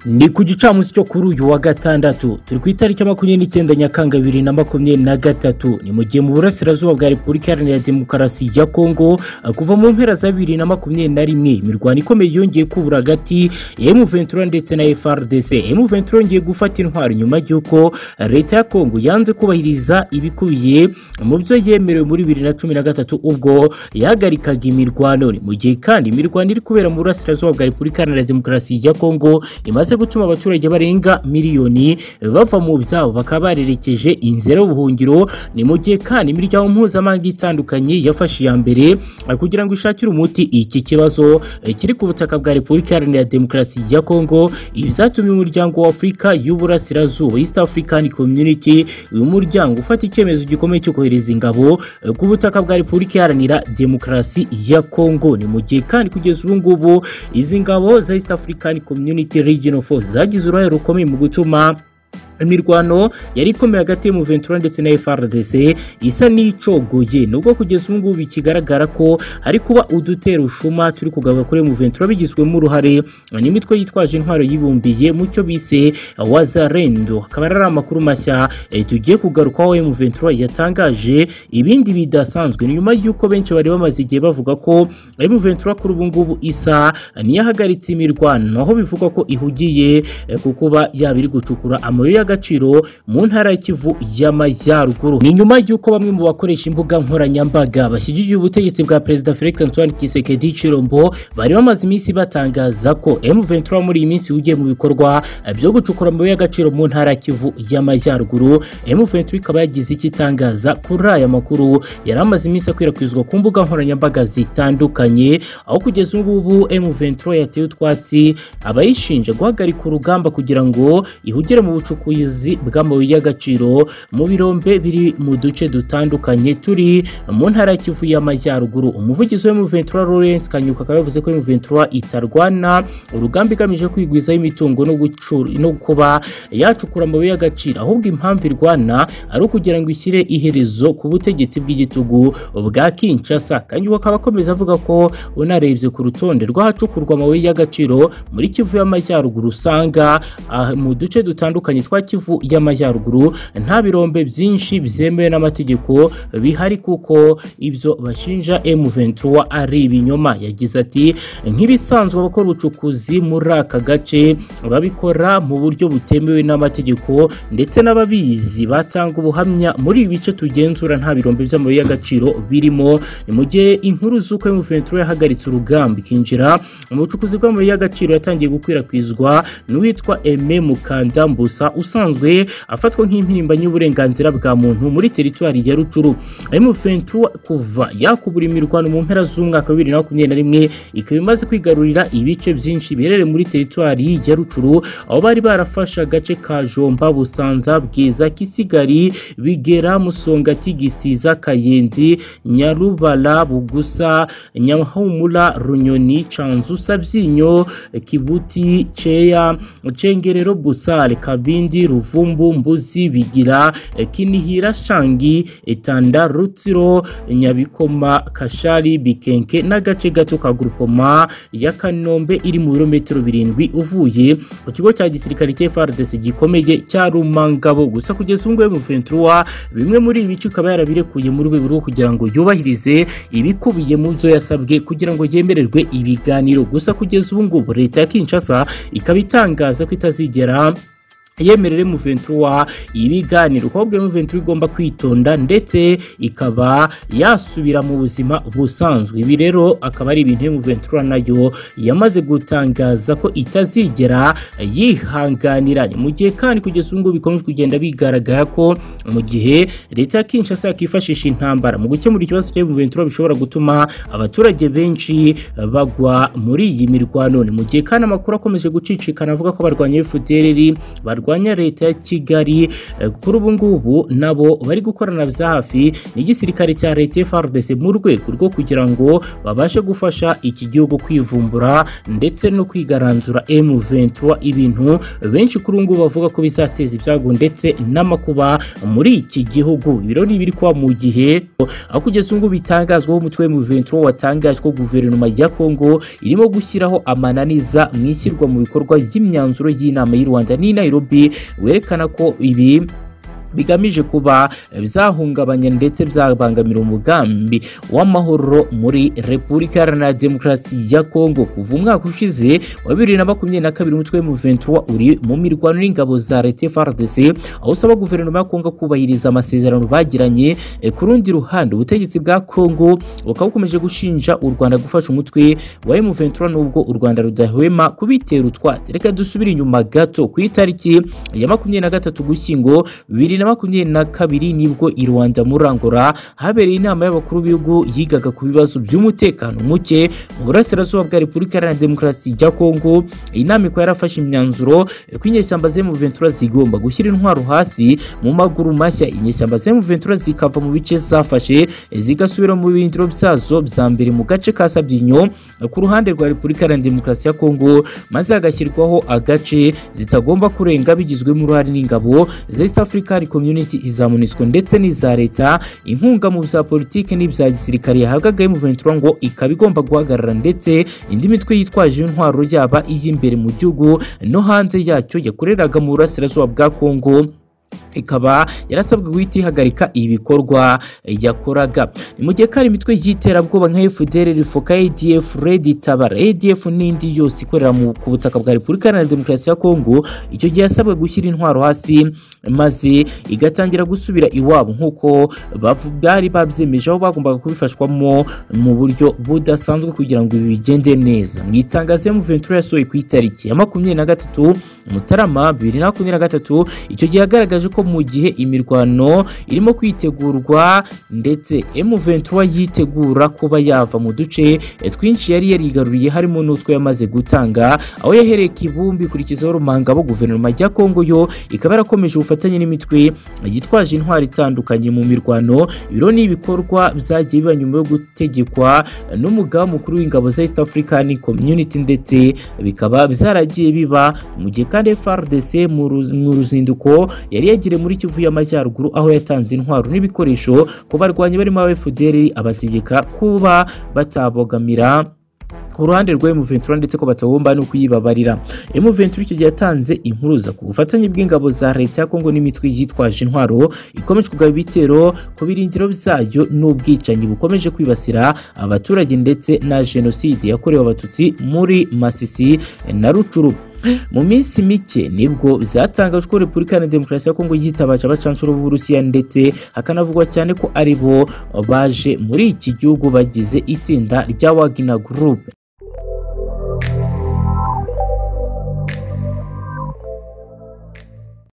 ni ku gicamunsi cyo kuri uyu wa gatandatu turi ku itariki makumyabiri n'icyenda nyakanga bibiri na makumyabiri na gatatu ni mu gihe mu burasirazuba bwa repubulika iharanira demokarasi ya kongo kuva mu mpera za bibiri na makumyabiri na rimwe imirwano ikomeye yongeye kubura hagati ya emuventura ndetse na frdc emuventura yongeye gufata intwaro nyuma y'uko leta ya kongo yanze kubahiriza ibikubiye mu byo yemerewe muri bibiri na cumi na gatatu ubwo yahagarikaga imirwano ni mu gihe kandi imirwano iri kubera mu burasirazuba bwa repubulika iharanira demokarasi ya kongo imaze bimaze gutuma abaturage barenga miliyoni bava mu byabo bakaba barerekeje inzira y'ubuhungiro ni mu gihe kandi imiryango mpuzamahanga itandukanye yafashe iya mbere kugira ngo ishakire umuti iki kibazo kiri ku butaka bwa repubulika iharanira demokarasi ya kongo ibyatumye umuryango wa afurika y'uburasirazuba east african community uyu muryango ufata icyemezo gikomeye cyo kohereza ingabo ku butaka bwa repubulika iharanira demokarasi ya kongo ni mu gihe kandi kugeza ubu ngubu izi ngabo za east african community regional force zagize uruhare rukomeye mu gutuma imirwano yari ikomeye hagati y'umuventura ndetse na frdc isa n'icogoye nubwo kugeza ubu ngubu bikigaragara ko hari kuba udutera ushuma turi kugaruka kuri muventura bigizwemo uruhare n'imitwe yitwaje intwaro yibumbiye mu cyo bise wazarendo akaba ari amakuru mashya e, tugiye kugarukaho muventura yatangaje ibindi bidasanzwe nyuma y'uko benshi bari bamaze igihe bavuga ko muventura kuri ubu ngubu isa niyahagaritse imirwano aho bivugwa ko ihugiye e, ku kuba yaba iri gucukura amabuye y'agaciro agaciro mu ntara y'ikivu y'amajyaruguru ni nyuma y'uko bamwe mu bakoresha imbuga nkoranyambaga bashyigikiye ubutegetsi bwa perezida felix antoine kisekedi cirombo bari bamaze iminsi batangaza ko m23 muri iyi minsi ugiye mu bikorwa byo gucukura amabuye y'agaciro mu ntara y'ikivu y'amajyaruguru m23 ikaba yagize icyo itangaza kuri aya makuru yari amaze iminsi akwirakwizwa ku mbuga nkoranyambaga zitandukanye aho kugeza ubu m23 yateye utwatsi abayishinja guhagarika urugamba kugira ngo ihugire mu bucukuzi ubucukuzi bw'amabuye y'agaciro mu birombe biri mu duce dutandukanye turi mu ntara y'ikivu y'amajyaruguru umuvugizi wa Ventura Lawrence Kanyuka akaba yavuze ko Ventura itarwana urugamba igamije kwigwizaho imitungo no no kuba yacukura amabuye y'agaciro ahubwo impamvu irwana ari ukugira ngo ishyire iherezo ku butegetsi bw'igitugu bwa Kinshasa Kanyuka akaba akomeza avuga ko unarebye ku rutonde rw'ahacukurwa amabuye y'agaciro muri kivu y'amajyaruguru usanga mu duce dutandukanye twa kivu y'amajyaruguru nta birombe byinshi byemewe n'amategeko bihari kuko ibyo bashinja M23 ari ibinyoma yagize ati nk'ibisanzwe abakora ubucukuzi muri aka gace babikora mu buryo butemewe n'amategeko ndetse n'ababizi batanga ubuhamya muri ibi bice tugenzura nta birombe by'amabuye y'agaciro birimo ni mu gihe inkuru z'uko M23 yahagaritse urugamba ikinjira mu bucukuzi bw'amabuye y'agaciro yatangiye gukwirakwizwa n'uwitwa Aime Mukanda Mbusa usanzwe afatwa nk'impirimbanyi y'uburenganzira bwa muntu muri teritwari ya rucuru M23 kuva yakubura imirwano mu mpera z'umwaka wa bibiri na makumyabiri na rimwe ikaba imaze kwigarurira ibice byinshi biherereye muri teritwari ya rucuru aho bari barafashe agace ka jomba busanza bwiza kisigari bigera musongati gisiza kayenzi nyarubara bugusa nyahumura runyoni canzusa byinyo kibuti ceya cengerero busale kabindi ruvumbu mbuzi bigira kinihira shangi etanda rutsiro nyabikoma kashari bikenke n'agace gato ka gurupoma ya kanombe iri mu birometero birindwi uvuye ku kigo cya gisirikare cya frdc gikomeye cya rumangabo gusa kugeza ubu ngubu muventura bimwe muri ibi bice ikaba yarabirekuye mu rwego rwo kugira ngo yubahirize ibikubiye mu byo yasabwe kugira ngo yemererwe ibiganiro gusa kugeza ubu ngubu leta ya kinshasa ikaba itangaza ko itazigera yemerere muventura ibiganiro ahubwo muventura igomba kwitonda ndetse ikaba yasubira mu buzima busanzwe ibi rero akaba ari ibintu muventura nayo yamaze gutangaza ko itazigera yihanganira mu gihe kandi kugeza ubu ngubu bikomeje kugenda bigaragara ko mu gihe leta ya kinshasa yakifashisha intambara mu gukemura ikibazo cya muventura bishobora gutuma abaturage benshi bagwa muri iyi mirwano ni mu gihe kandi amakuru akomeje gucicikana avuga ko barwanya fdr barwanya barwanya leta ya kigali eh, kuri ubu ngubu nabo bari gukorana bya hafi n'igisirikare cya leta FARDC mu rwego rwo kugira ngo babashe gufasha iki gihugu kwivumbura ndetse no kwigaranzura M23 ibintu benshi kuri ubu ngubu bavuga ko bizateza ibyago ndetse n'amakuba muri iki gihugu ibirori biri kwa mu gihe aho kugeza ubu ngubu bitangazwaho umutwe M23 watangaje ko guverinoma ya Kongo irimo gushyiraho amananiza mu ishyirwa mu bikorwa ry'imyanzuro y'inama y'u Rwanda n'i Nairobi werekana ko ibi bigamije kuba byahungabanya ndetse byabangamira umugambi w'amahoro muri repubulika iharanira demokarasi ya kongo kuva umwaka ushize wa bibiri na makumyabiri na kabiri umutwe w'umuventura uri mu mirwano n'ingabo za leta frdc aho usaba guverinoma ya kongo kubahiriza amasezerano bagiranye Eh, ku rundi ruhande ubutegetsi bwa kongo bukaba bukomeje gushinja u rwanda gufasha umutwe wa M23 nubwo u rwanda rudahwema kubitera utwatsi reka dusubire inyuma gato ku itariki ya makumyabiri na gatatu gushyingo bibiri na makumyabiri na kabiri nibwo i rwanda murangura habereye inama y'abakuru b'ibihugu yigaga ku bibazo by'umutekano muke mu burasirazuba bwa repubulika iharanira demokarasi ya kongo iyi nama ikaba yarafashe imyanzuro eh, ko inyeshyamba z'M23 zigomba gushyira intwaro hasi mu maguru mashya inyeshyamba z'M23 zikava mu bice zafashe eh, zigasubira mu birindiro byazo bya mbere mu gace ka Sabyinyo eh, ku ruhande rwa Repubulika Iharanira Demokarasi ya Kongo maze hagashyirwaho agace zitagomba kurenga bigizwemo uruhare n'ingabo za East African Community iza MONUSCO ndetse n'iza leta inkunga mu bya politiki n'ibya gisirikare yahabwaga M23 ngo ikaba igomba guhagarara ndetse indi mitwe yitwaje intwaro yaba iy'imbere mu gihugu no hanze yacyo yakoreraga mu burasirazuba bwa Kongo ikaba yarasabwe guhita ihagarika ibikorwa yakoraga ni mu gihe ko hari imitwe y'iterabwoba nka fdr rifoka adf red tabara adf n'indi yose ikorera mu- ku butaka bwa repubulika iharanira demokarasi ya kongo icyo gihe yasabwe gushyira intwaro hasi maze igatangira gusubira iwabo nk'uko bavu- bari babyemeje aho bagombaga kubifashwamo mu buryo budasanzwe kugira ngo ibi bigende neza mu itangazo y'umuventura yasohoye ku itariki ya makumyabiri na gatatu mutarama bibiri na makumyabiri na gatatu icyo gihe yagaragaje ko mu gihe imirwano irimo kwitegurwa ndetse M23 yitegura kuba yava mu duce eh, twinshi yari yarigaruriye harimo n'utwo yamaze gutanga aho yahereye kibumbi ikurikizaho rumangabo guverinoma ya Kongo yo ikaba yarakomeje ubufatanye n'imitwe yitwaje intwari itandukanye mu mirwano ibiro ni ibikorwa byagiye biba nyuma yo gutegekwa n'umugaba mukuru w'ingabo za East African Community ndetse bikaba byaragiye biba mu gihe kandi FARDC mu ruz- mu ruzinduko yari yagiriye muri Kivu y'Amajyaruguru aho yatanze intwaro n'ibikoresho ku barwanyi barimo aba FDL abategeka kuba batabogamira ku ruhande rwa M23 ndetse ko batagomba no kuyibabarira M23 icyo gihe yatanze impuruza ku bufatanye bw'ingabo za leta ya Kongo n'imitwe yitwaje intwaro ikomeje kugaba ibitero ku birindiro byayo n'ubwicanyi bukomeje kwibasira abaturage ndetse na jenoside yakorewe abatutsi muri Masisi na Rucuru mu minsi mike nibwo byatangajwe ko repubulika iharanira demokarasi ya kongo yitabaje abacanshuro b'uburusiya ndetse hakanavugwa cyane ko ari bo baje muri iki gihugu bagize itsinda rya wagina group